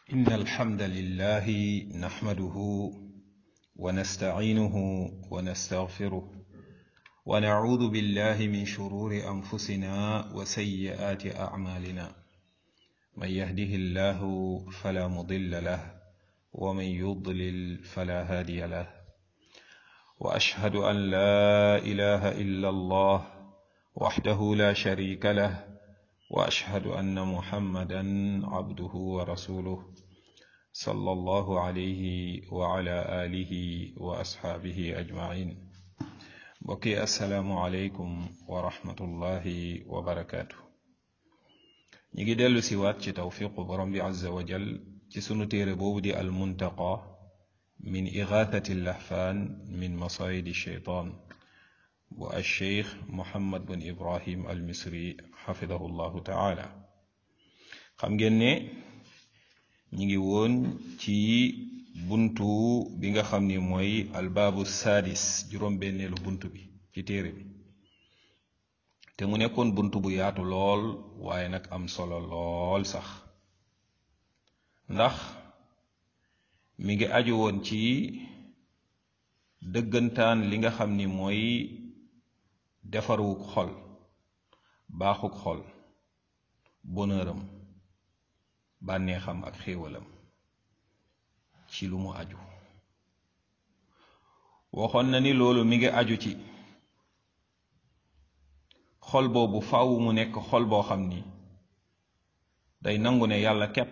إن الحمد لله نحمده ونستعينه ونستغفره ونعوذ بالله من شرور أنفسنا وسيئات أعمالنا من يهده الله فلا مضل له ومن يضلل فلا هادي له وأشهد أن لا إله إلا الله وحده لا شريك له واشهد ان محمدا عبده ورسوله صلى الله عليه وعلى اله واصحابه اجمعين بقي السلام عليكم ورحمه الله وبركاته نيجي ديلو سيوات ci توفيق برم عز وجل ci sunu téere boobu di almuntaqa min igathati اللهفان من مصايد الشيطان bu alcheikh mohammad bin ibrahim al misri xafidahu llahu taala xam ngeen ne ñi ngi woon ci buntu bi nga xam ni mooy albaabu sadis juróom-benneelu buntu bi ci téere bi te mu nekkoon buntu bu yaatu lool waaye nag am solo lool sax ndax mi ngi aju woon ci dëggantaan li nga xam ni mooy defarwuk xol baaxuk xol bonheuram bànneexam ak xéewalam ci lu mu aju waxoon na ni loolu mi ngi aju ci xol boobu faaw mu nekk xol boo xam ni day nangu ne yàlla képp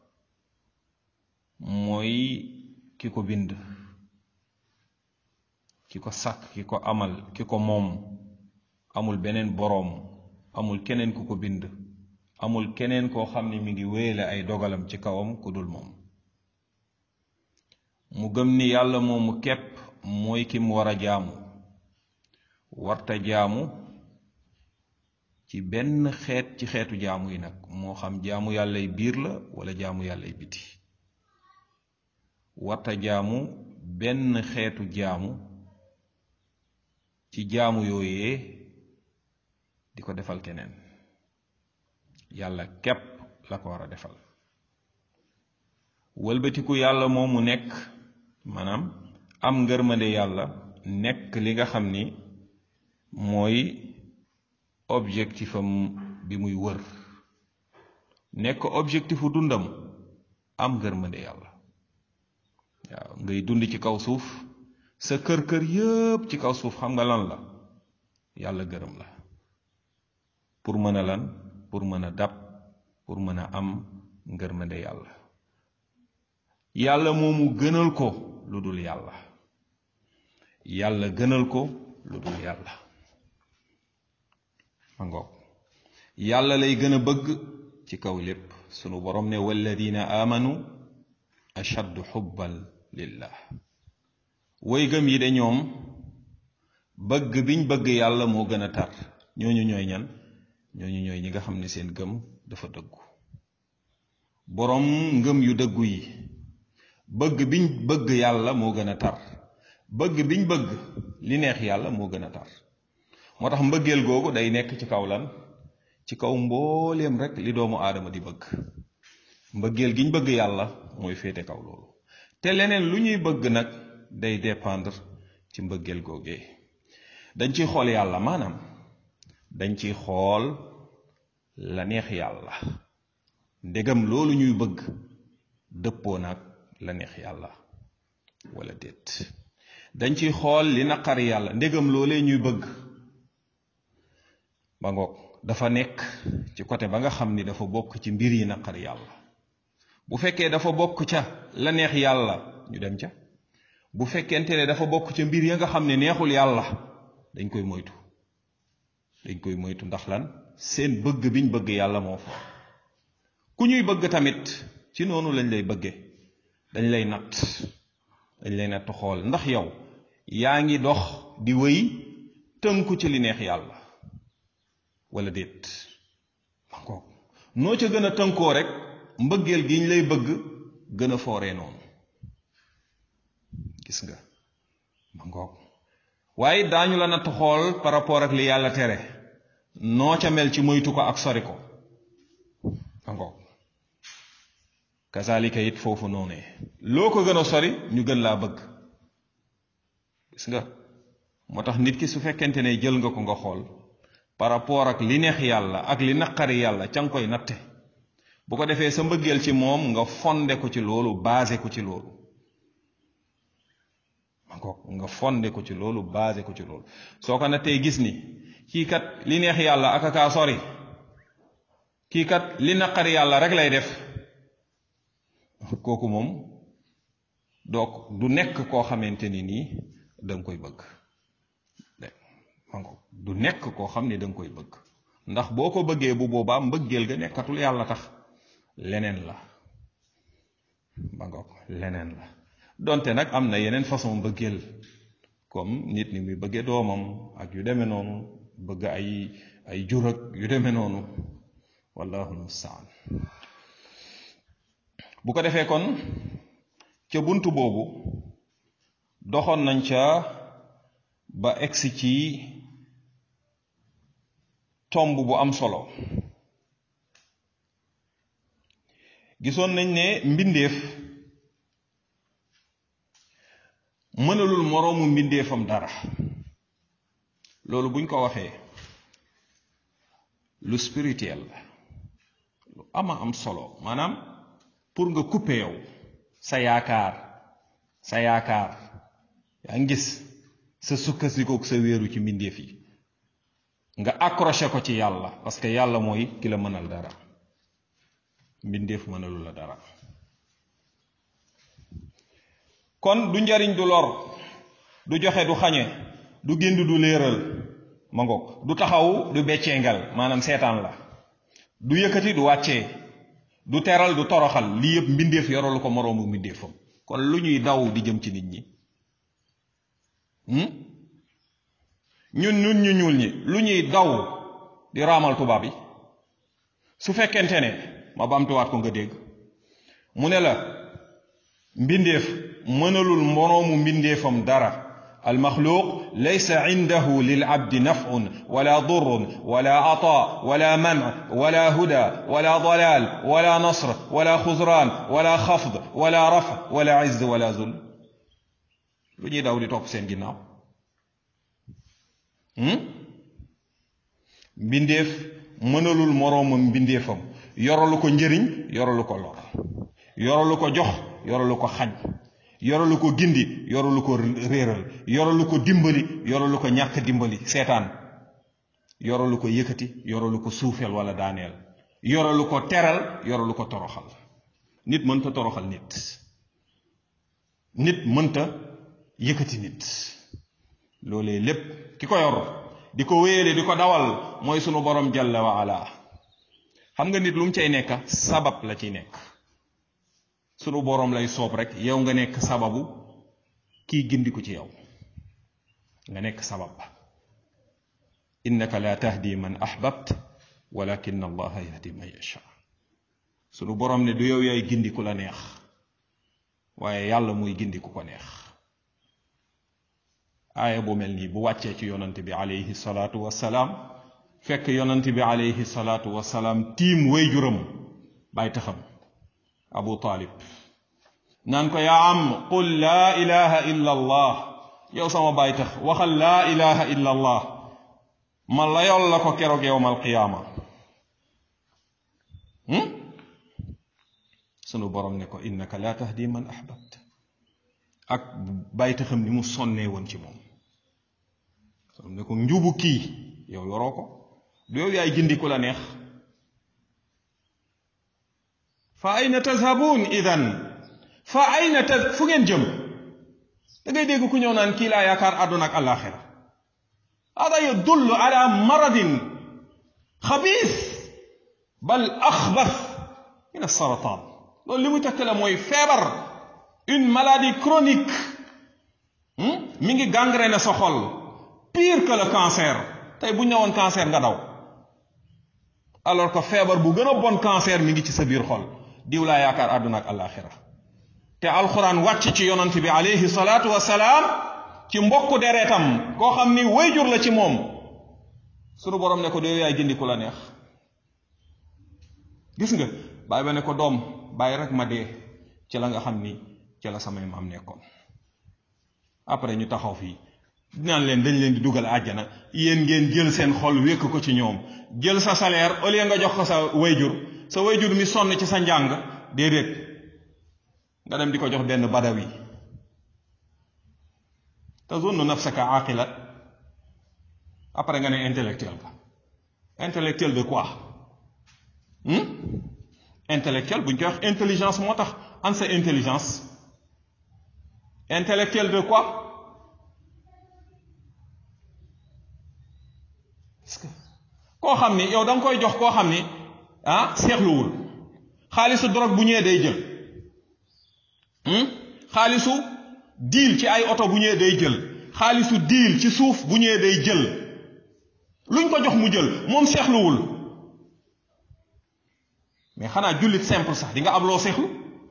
mooy ki ko bind ki ko sàkk ki ko amal ki ko moom amul beneen boroom amul keneen ku ko bind amul keneen koo xam ne mi ngi wéyale ay dogalam ci kawam ku dul moom mu gëm ni yàlla moomu képp mooy ki mu war a jaamu warta jaamu ci benn xeet ci xeetu jaamu yi nag moo xam jaamu yàllay biir la wala jaamu yàllay biti warta jaamu benn xeetu jaamu ci jaamu yooyee di ko defal keneen yàlla képp la ko war a defal wëlbatiku yàlla moom mu nekk maanaam am ngërmande yàlla nekk li nga xam ni mooy objectifam bi muy wër nekk objectifu dundam am ngërmande yàlla waaw ngay dund ci kaw suuf sa kër-kër yépp ci kaw suuf xam nga lan la yàlla gërëm la pour mën a lan pour mën a dab pour mën a am ngërmande yàlla yàlla moomu gënal ko lu dul yàlla yàlla gënal ko lu dul yàlla ma ngoog yàlla lay gën a bëgg ci kaw lépp sunu borom ne walladina amanu ashaddu xubban lillah woy gëm yi de ñoom bëgg biñ bëgg yàlla moo gën a tar ñooñu ñooy ñan ñooñu ñooy ñi nga xam ne seen gëm dafa dëggu boroom ngëm yu dëggu yi bëgg biñ bëgg yàlla moo gën a tar bëgg biñ bëgg li neex yàlla moo gën a tar moo tax mbëggeel googu day nekk ci kaw lan ci kaw mbooleem rek li doomu aadama di bëgg mbëggeel giñ bëgg yàlla mooy féete kaw loolu te leneen lu ñuy bëgg nag day dépendre ci mbëggeel googee dañ ciy xool yàlla maanaam dañ ciy xool la neex yàlla ndegam loolu ñuy bëgg dëppoo nag la neex yàlla wala déet dañ ciy xool li naqari yàlla ndegam loolee ñuy bëgg ba ngoog dafa nekk ci côté ba nga xam ni dafa bokk ci mbir yi naqari yàlla bu fekkee dafa bokk ca la neex yàlla ñu dem ca bu fekkente ne dafa bokk ca mbir ya nga xam ne neexul yàlla dañ koy moytu dañ koy moytu ndax lan seen bëgg biñ bëgg yàlla moo fa ku ñuy bëgg tamit ci noonu lañ lay bëgge dañ lay natt dañ lay natt xool ndax yow yaa ngi dox di wéy tënku ci li neex yàlla wala déet mankook noo ca gën a tënkoo rek mbëggeel gi ñu lay bëgg gën a fooree noonu gis nga mankook waaye daañu la natt xool par rapport ak li yàlla tere noo ca mel ci moytu ko ak sori ko ango kazalika it foofu noonee loo ko gën a sori ñu gën laa bëgg gis nga moo tax nit ki su fekkente ne jël nga ko nga xool par rapport ak li neex yàlla ak li naqari yàlla ca nga koy natte bu ko defee sa mbëggeel ci moom nga fonde ko ci loolu basé ko ci loolu nga fonde ko ci loolu basé ko ci loolu soo ko nattee gis ni kii kat li neex yàlla ak kaa sori kii kat li naqari yàlla rek lay def kooku moom donc du nekk koo xamante ni nii da nga koy bëgg du nekk koo xam ne da nga koy bëgg ndax boo ko bëggee bu boobaa mbëggeel ga nekkatul yàlla tax leneen la ba ngoog leneen la donte nag am na yeneen façon mbëggeel comme nit ni muy bëggee doomam ak yu demee noonu bëgg ay ay jur ak yu demee noonu wallahu mustaan bu ko defee kon ca bunt boobu doxoon nañ ca ba egsi ci tomb bu am solo gisoon nañ ne mbindeef mënalul moroomu mbindeefam dara loolu buñ ko waxee lu spirituel la lu ama am solo maanaam pour nga couper yow sa yaakaar sa yaakaar yaa ngi gis sa sukkasikook sa wéeru ci mbindeef yi nga accroché ko ci yàlla parce que yàlla mooy ki la mënal dara mbindeef mënalu la dara kon du njariñ du lor du joxe du xañe du gind du léeral ma ngoog du taxaw du beccengal maanaam seetaan la du yëkkati du wàccee du teral du toroxal lii yëpp mbindeef yoralu ko moroomu mbindeefam kon lu ñuy daw di jëm ci nit ñi ñun ñun ñu ñuul ñi lu ñuy daw di raamal tubaab yi su fekkente ne ma bamtuwaat ko nga dégg mu ne la mbindeef mënalul moroomu mbindeefam dara المخلوق ليس عنده للعبد نفع ولا ضر ولا عطاء ولا منع ولا هدى ولا ضلال ولا نصر ولا خزران ولا خفض ولا رفع ولا عز ولا ذل lu ñuy daw di topp seen ginnaaw mbindeef mënalul moroomam mbindeefam yoralu ko njëriñ yoralu ko lor yoralu ko jox yoralu ko xañ yoralu ko gindi yoralu ko réeral yoralu ko dimbali yoralu ko ñàkk dimbali seetaan yoralu ko yëkkati yoralu ko suufeel wala daaneel yoralu ko teral yoralu ko toroxal nit mënta toroxal nit nit mënta yëkkati nit loolee lépp ki ko yor di ko wéyale di ko dawal mooy sunu borom jalla wa ala xam nga nit lu mu cay nekk sabab la ciy nekk sunu boroom lay soob rek yow nga nekk sababu kii gindiku ci yow nga nekk sabab ba innaka la tahdi man ahbabt walakin allaha yahdi man yasha sunu boroom ne du yow yaay gindiku la neex waaye yàlla muy gindiku ko neex aaya bu mel nii bu wàccee ci yonante bi alayhi salaatu wassalaam fekk yonante bi alayhi salaatu wassalaam tiim way juram bàyyi taxam abu taalib naan ko yaa am qul laa ilaha illa allah yow sama baay tax waxal laa ilaha illa allah ma layol la ko keroog yowm alqiyaama sunu borom ne ko innaka laa tahdi man ahbabt ak baay taxam ni mu sonnee woon ci moom ne ko njubu kii yow yoroo ko du yow yaay gindi ku la neex fa ayna tazhabun idan fa ayna taz fu ngeen jëm da ngay dégg ku ñëw naan kii laa yaakaar àdduna ak àllaaxira hada yadullu ala maradin xabiis bal axbas min asaratan loolu li muy tekkale mooy feebar une maladie chronique mi ngi gangrène sa xol pire que le cancer tey bu ñëwoon cancer nga daw alors que feebar bu gën a bon cancer mi ngi ci sa biir xol diw laa yaakaar àdduna ak àllaaxira te alxuraan wàcc ci yonant bi alayhi salaatu wasalaam ci mbokku deretam koo xam ni wayjur la ci moom sunu borom ne ko doo yaay gindi ku la neex gis nga bàyyi ba ne ko doom bàyyi rek ma dee ci la nga xam ni ci la samay maam nekkoon après ñu taxaw fii dinaan leen dañ leen di dugal àjjana yéen ngeen jël seen xol wékk ko ci ñoom jël sa salaire au lieu nga jox ko sa wayjur sa wayjur mi sonn ci sa njàng déedéet nga dem di ko jox benn badawi tazunnu nafsaka aqila après nga ne intellectuel ka intellectuel de quoi intellectuel bu ñu koy wax intelligence moo tax an sa intelligence intellectuel de quoi parce que koo xam ni yow da nga koy jox koo xam ni ah seexluwul xaalisu drogue bu ñëwee day jël xaalisu diil ci ay oto bu ñëwee day jël xaalisu diil ci suuf bu ñëwee day jël luñ ko jox mu jël moom seexluwul mais xanaa jullit simple sax di nga am loo seexlu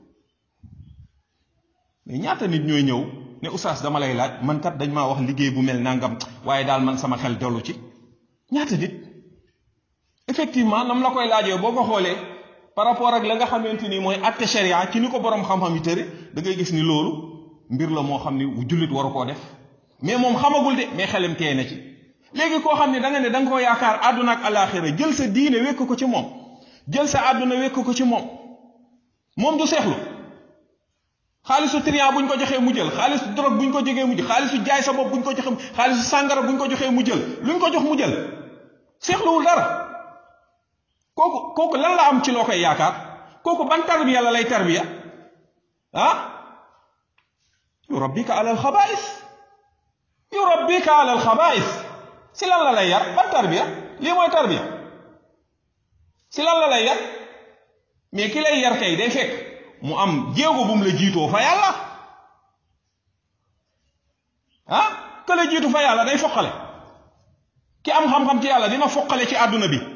mais ñaata nit ñooy ñëw ne oustaz dama lay laaj man kat dañ maa wax liggéey bu mel nangam waaye daal man sama xel dellu ci ñaata nit effectivement nam la koy laajee boo ko xoolee par rapport ak la nga xamante ni mooy atte sharia ci ni ko borom xam-xam yi tëre da ngay gis ni loolu mbir la moo xam ni jullit waru koo def mais moom xamagul de mais xelam teey na ci léegi koo xam ne da nga ne da nga ko yaakaar àdduna ak alaxira jël sa diine wekk ko ci moom jël sa àdduna wekk ko ci moom moom du seexlu xaalisu trian buñ ko joxee mu jël xaalisu drogue buñ ko jógee mu jël xaalisu jaay sa bopp buñ ko joxee xaalisu sàngara buñ ko joxee mu jël luñ ko jox mu jël seexluwul dara kooku kooku lan la am ci loo koy yaakaar kooku ban tarbiya la lay tarbiya ah yurabbika ala alxabaais yurabbika ala alxabaais si lan la lay yar ban tarbiya lii mooy tarbiya si lan la lay yar mais ki lay yar kay day fekk mu am jéego bu mu la jiitoo fa yàlla ah ka la jiitu fa yàlla day foqale ki am xam-xam ci yàlla dina foqale ci àdduna bi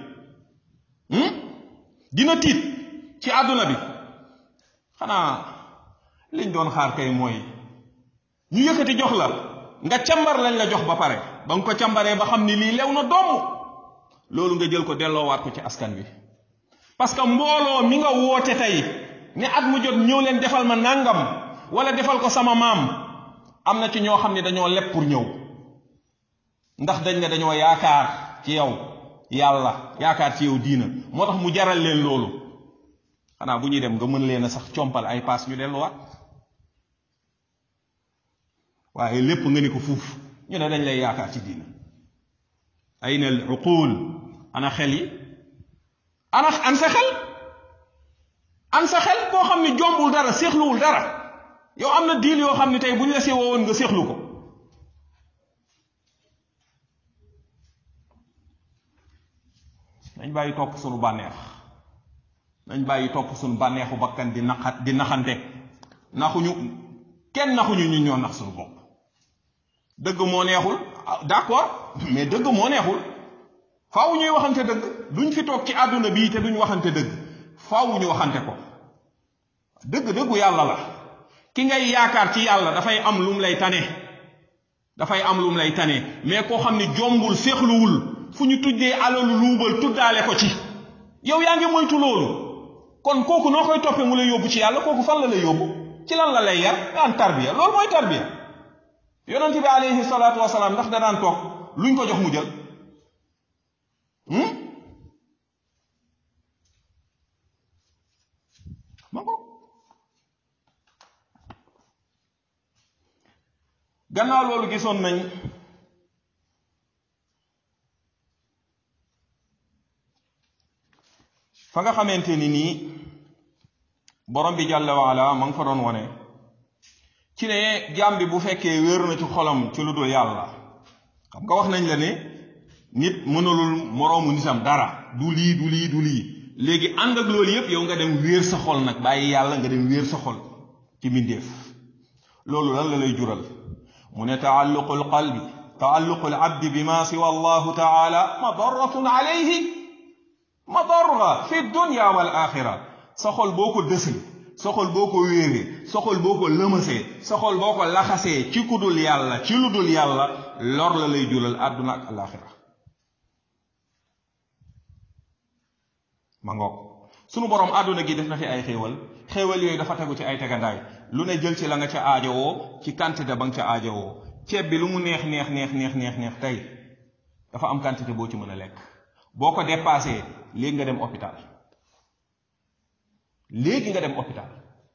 dina tiit ci àdduna bi xanaa liñ doon xaar kay mooy ñu yëkkati jox la nga càmbar lañ la jox ba pare ba nga ko càmbaree ba xam ni lii lew na doom loolu nga jël ko delloowaat ko ci askan wi parce que mbooloo mi nga woote tey ne at mu jot ñëw leen defal ma nangam wala defal ko sama maam am na ci ñoo xam ne dañoo leb pour ñëw ndax dañ ne dañoo yaakaar ci yow yàlla yaakaar ci yow diina moo tax mu jaral leen loolu xanaa bu ñuy dem nga mën leen a sax compal ay paas ñu delluwaat waaye lépp nga ni ko fuuf ñu ne dañ lay yaakaar ci diina ayna al uqul ana xel yi ana an sa xel an sa xel koo xam ni jombul dara séexluwul dara yow am na diil yoo xam ne tey bu ñu la see woowoon nga séexlu ko nañ bàyyi topp sunu bànneex nañ bàyyi topp sunu bànneexu bakkan di naxat di naxante naxuñu kenn naxuñu ñu ñoo nax sunu bopp dëgg moo neexul d'accord mais dëgg moo neexul faaw ñuy waxante dëgg duñ fi toog ci àdduna bii te duñ waxante dëgg faaw ñu waxante ko dëgg dëggu yàlla la ki ngay yaakaar ci yàlla dafay am lum lay tane dafay am lum lay tane mais koo xam ni jombul séexluwul fu ñu tuddee alalu luubal tuddaale ko ci yow yaa ngi moytu loolu kon kooku noo koy toppee mu lay yóbbu ci yàlla kooku fan la lay yóbbu ci lan la lay yar daan tarbiya loolu mooy tarbiya yonent bi alayhi salaatu wasalaam ndax da daan toog luñ ko jox mu jël ma ko gannaaw loolu gisoon nañ fa nga xamante ni nii borom bi jàlla waala ma nga fa doon wone ci ne jaam bi bu fekkee wéer na ci xolam ci lu dul yàlla xam nga wax nañ la ne nit mënalul moroomu nitam dara du lii du lii du lii léegi ànd ak loolu yépp yow nga dem wéer sa xol nag bàyyi yàlla nga dem wéer sa xol ci mbindeef loolu lan la lay jural mu ne taalluqu alqalbi taalluqu alabdi bima siwa allahu taala madaratun alayhi madarra fi dunya wal axira sa xol boo ko dësee sa xol boo ko wéeree sa xol boo ko lëmasee sa xol boo ko laxasee ci ku dul yàlla ci lu dul yàlla lor la lay jural àdduna ak alaxira ma ngoog sunu borom àdduna gi def na fi ay xéewal xéewal yooyu dafa tegu ci ay tegandaay lu ne jël ci la nga ca aajowoo ci quantité ba nga ca aajowoo ceeb bi lu mu neex neex neex neex neex neex tey dafa am quantité boo ci mën a lekk boo ko dépassé léegi nga dem hôpital léegi nga dem hôpital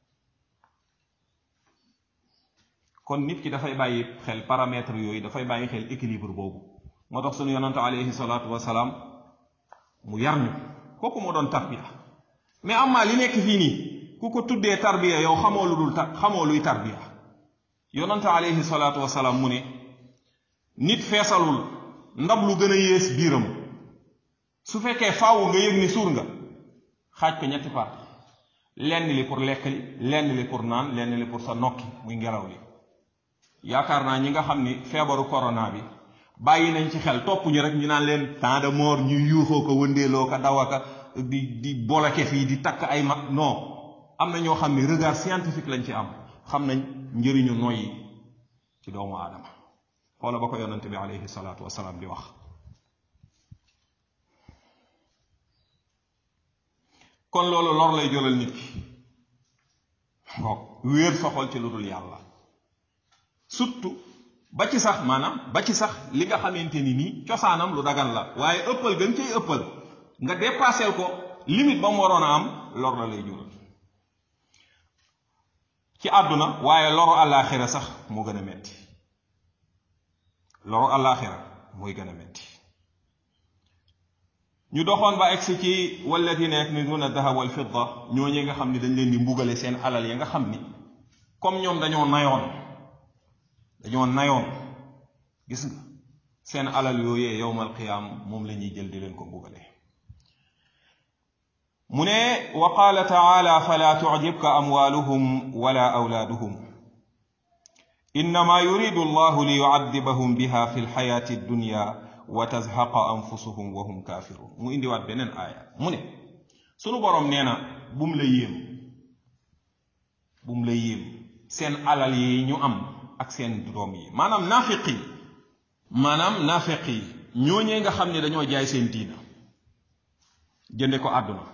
kon nit ki dafay bàyyi xel paramètres yooyu dafay bàyyi xel équilibre boobu moo tax sunu yonante alayhi salaatu wasalaam mu yar ñu kooku moo doon tarbiya mais amaa li nekk fii nii ku ko tuddee tarbiya yow xamoo lu dul tar xamoo luy tarbiya yonante alayhi salaatu wasalaam mu ne nit feesalul ndab lu gën a yées biiram su fekkee faaw nga yëg ni suur nga xaaj ko ñetti parti lenn li pour lekk li lenn li pour naan lenn li pour sa nokki muy ngelaw li yaakaar naa ñi nga xam ni feebaru corona bi bàyyi nañ ci xel topp ñu rek ñu naan leen temps de mort ñu yuuxoo ko wëndeeloo ko dawaka di di boloke fii di takk ay mag non am na ñoo xam ni regard scientifique lañ ci am xam nañ njëriñu noyyi ci doomu aadama xoola ba ko yonante bi alayhi salaatu wasalaam di wax kon loolu lor lay jolal nit ki ngoog wéer sa xol ci lu dul yàlla surtout ba ci sax maanaam ba ci sax li nga xamante ni nii cosaanam lu dagan la waaye ëppal gën cay ëppal nga dépassé ko limite ba mu waroon a am lor la lay jural ci àdduna waaye loru àllaaxira sax moo gën a metti loru àllaaxira mooy gën a metti ñu doxoon ba egsi ci walladina yaknizuna dahab wal fidda ñooñu nga xam ni dañ leen di mbugale seen alal ya nga xam ni comme ñoom dañoo nayoon dañoo nayoon gis nga seen alal yooyee yowmal qiyaam moom la ñuy jël di leen ko mbugale mu ne wa qaala taala fala tucjibka amwaaluhum wala awlaaduhum innama yuridu allahu li yucadibahum biha fi lxayaati addunya wa tazhaqa anfusuhum wa hum kafirun mu indiwaat beneen aaya mu ne sunu boroom nee na bum la yéem bum la yéem seen alal yi ñu am ak seen doom yi maanaam naafiq yi maanaam naafiq yi ñooñee nga xam ne dañoo jaay seen diina jënde ko àdduna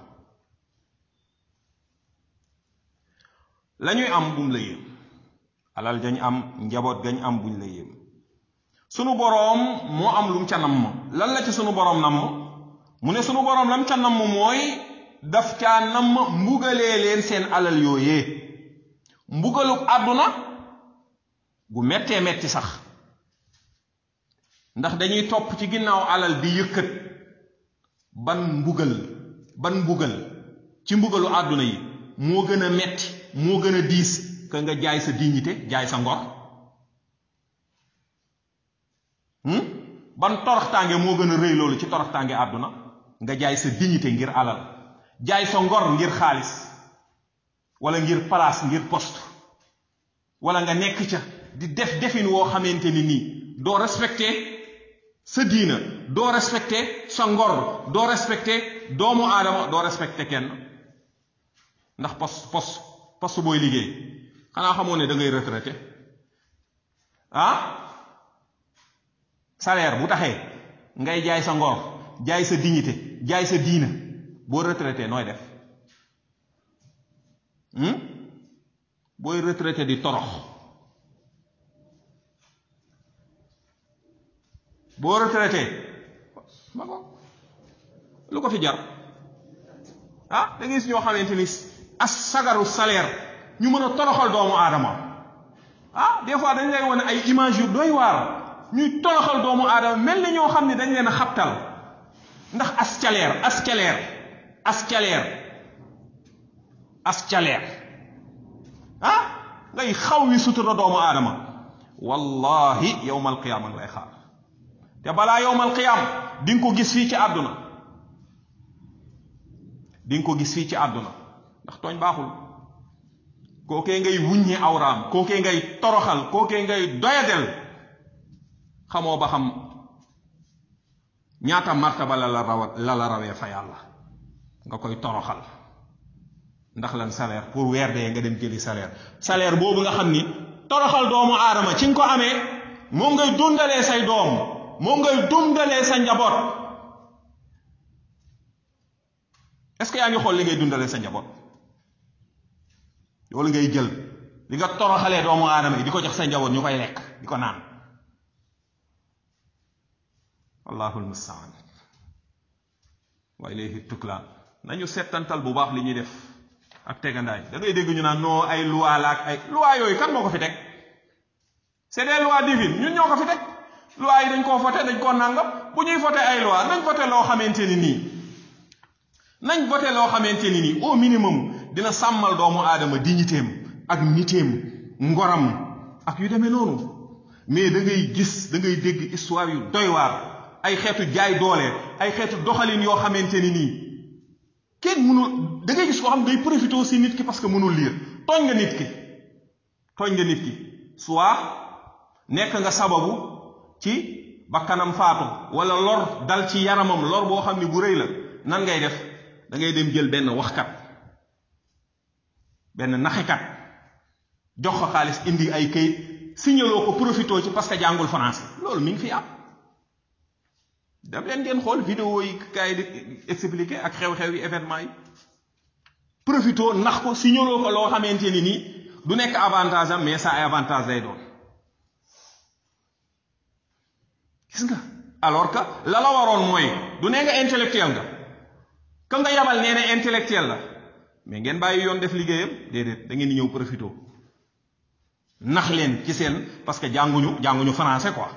lañuy am bum la yéem alal dañ am njaboot gañ am buñ la yéem sunu boroom moo am lu mu ca namm lan la ci sunu boroom namm mu ne sunu boroom lam ca namm mooy daf caa namm mbugalee leen seen alal yooyee mbugaluk àdduna gu mettee metti sax ndax dañuy topp ci ginnaaw alal di yëkkat ban mbugal ban mbugal ci mbugalu àdduna yi moo gën a metti moo gën a diis ka nga jaay sa dignité jaay sa ngor ban toroxtaange moo gën a rëy loolu ci toroxtaange àdduna nga jaay sa dignité ngir alal jaay sa ngor ngir xaalis wala ngir place ngir poste wala nga nekk ca di def defin woo xamante ni nii doo respecté sa diina doo respecté sa ngor doo respecté doomu aadama doo respecté kenn ndax poste poste poste booy liggéey xanaa xamoo ne da ngay retraité ah salaire bu taxee ngay jaay sa ngor jaay sa dignité jaay sa diina boo retraité nooy def booy retraité di torox boo retraité ma ko lu ko fi jar ah da ngay gis ñoo xamante ni as sagaru salaire ñu mën a toroxal doomu aadama ah des fois dañ lay wane ay image yu doy waar ñuy toroxal doomu aadama mel ni ñoo xam ne dañ leen a xabtal ndax as caleer as caleer as caleer as caleer ah ngay xaw wi sutura doomu aadama wallahi yowmal qiyaama lay xaar te balaa yowmal qiyaam di nga ko gis fii ci àdduna di nga ko gis fii ci àdduna ndax tooñ baaxul kookee ngay wuññi awraam kookee ngay toroxal kookee ngay doyadel xamoo ba xam ñaata martaba la la rawat la la rawee fa yàlla nga koy toroxal ndax lan salaire pour weer dee nga dem jëli salaire salaire boobu nga xam ni toroxal doomu aadama ci nga ko amee moom ngay dundalee say doom moom ngay dundalee sa njaboot est-ce que yaa ngi xool li ngay dundale sa njaboot loolu ngay jël li nga toroxalee doomu aadama yi di ko jox sa njaboot ñu koy lekk di ko naan wallahul mustaan wa ilayhi tuklaan nañu settantal bu baax li ñuy def ak tegandaay da ngay dégg ñu naan non ay loi la ak ay loi yooyu kan moo ko fi teg c'est des lois divines ñun ñoo ko fi teg loi yi dañ koo voté dañ koo nàngam bu ñuy voté ay loi nañ voté loo xamante ni nii nañ voté loo xamante ni nii au minimum dina sàmmal doomu aadama dignitéem ak nitéem ngoram ak yu demee noonu mais da ngay gis da ngay dégg histoire yu doy waar ay xeetu jaay doole ay xeetu doxalin yoo xamante ni nii kenn mënul da ngay gis koo xam day profité aussi nit ki parce que mënul lire tooñ nga nit ki tooñ nga nit ki soit nekk nga sababu ci bakkanam faatu wala lor dal ci yaramam lor boo xam ne bu rëy la nan ngay def da ngay dem jël benn waxkat benn naxikat jox ko xaalis indi ay kayit signaloo ko profité ci parce que jàngul français loolu mi ngi fi am dem leen ngeen xool vidéo yi kaay di expliqué ak xew-xew yi événement yi profité nax ko signaloo ko loo xamante ni nii du nekk avantage am mais ça ay avantage lay doon gis nga alors que la la waroon mooy du nee nga intellectuel nga ka nga yabal nee na intellectuel la mais ngeen bàyyi yoon def liggéeyam déedéet da ngeen di ñëw profité nax leen ci seen parce que jànguñu jànguñu français quoi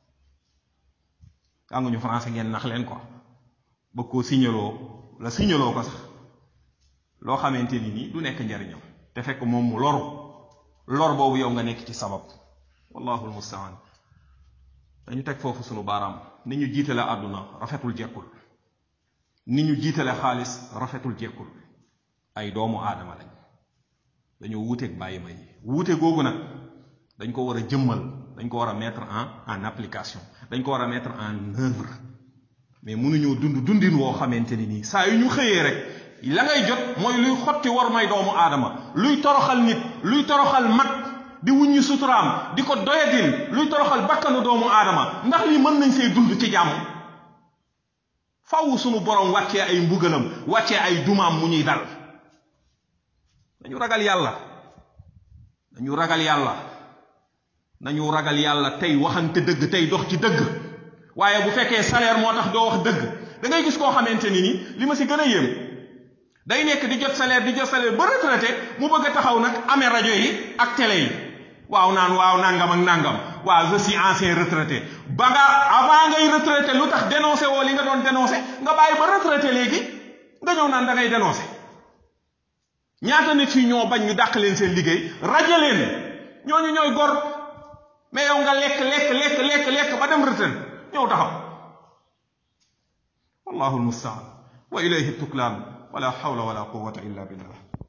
jànguñu français ngeen nax leen quoi bëgg koo signaloo la signaloo ko sax loo xamante ni nii du nekk njariñam te fekk moom mu loru lor boobu yow nga nekk ci sabab wallahu almustaan dañu teg foofu sunu baaraam ni ñu jiitale àdduna rafetul jekkul ni ñu jiitale xaalis rafetul jekkul ay doomu aadama lañ dañoo wuuteeg bàyyi ma yi wuute googu nag dañ ko war a jëmmal dañ ko war a mettre en en application dañ ko war a mettre en œuvre mais mënuñoo dund dundin woo xamante ni nii saa yu ñu xëyee rek la ngay jot mooy luy xotti war may doomu aadama luy toroxal nit luy toroxal mag di wuññi suturaam di ko doyadil luy toroxal bakkanu doomu aadama ndax li mën nañ see dund ci jàmm faw sunu borom wàccee ay mbugalam wàccee ay dumaam mu ñuy dal dañu ragal yàlla dañu ragal yàlla nañu ragal yàlla tey waxante dëgg tey dox ci dëgg waaye bu fekkee salaire moo tax doo wax dëgg da ngay gis koo xamante ni ni li ma si gën a yéem day nekk di jot salaire di jot salaire ba retraité mu bëgg a taxaw nag amee rajo yi ak télé yi waaw naan waaw nangam ak nangam waaw je suis ancien retraité ba nga avant ngay retraité lu tax dénoncé woo li nga doon dénoncé nga bàyyi ba retraité léegi nga ñëw naan da ngay dénoncé ñaata nit fii ñoo bañ ñu dàq leen seen liggéey rajo leen ñooñu ñooy gor mais yow nga lekk lekk lekk lekk lekk ba dem retraité ñëw taxaw wallahu almustaan wa ilayhi tuklaan wala hawla wala quwwata illa billah